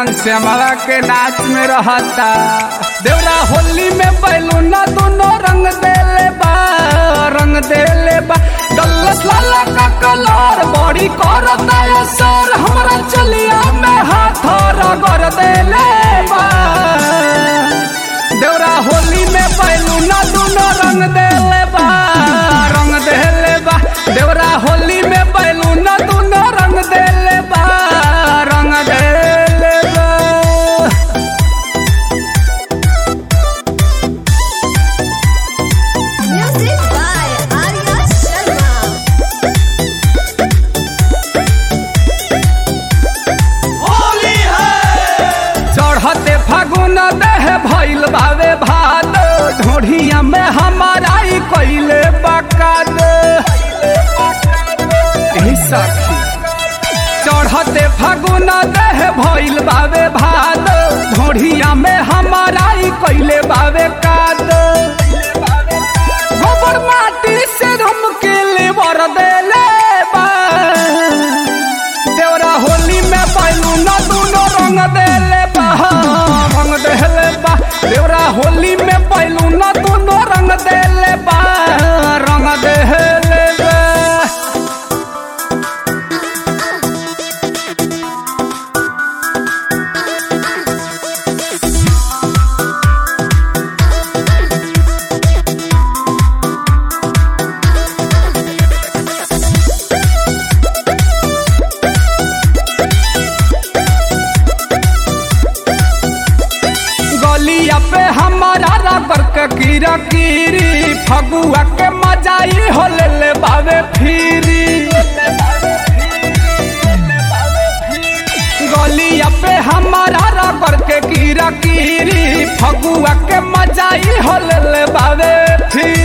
श्यामला के नाच में रहता देवरा होली में बैलूना दोनों रंग देले बा रंग देले बा डल्लस लाला का कलर बड़ी करता है सर हमरा चलिया में हाथ रगड़ देले बा देवरा होली में बैलूना दोनों रंग देले बा रंग देले बा देवरा होली में बैलूना दोनों रंग देले बा रंग देले बा Music by Arya Sharma. चढ़ते फागुन देह भइल बावे भाद ढोढ़िया में हमारा ई कइले बकाद एही सखी चढ़ते फागुन देह भइल बावे भाद ढोढ़िया में हमारा ई कइले बावे काद गोबर माटी से हम के लेवर देले बा देवरा होली में बैलून दूनो रंग देले बा रंग देले बा देवरा होली में बैलून दूनो रंग देले बा रंग देले बा गलिया पे हमारा रबर के कीरा कीरी फगुआ के मजाई हो ले ले बावे फिरी गलिया पे हमारा रबर के कीरा कीरी फगुआ के मजाई हो ले ले बावे फिरी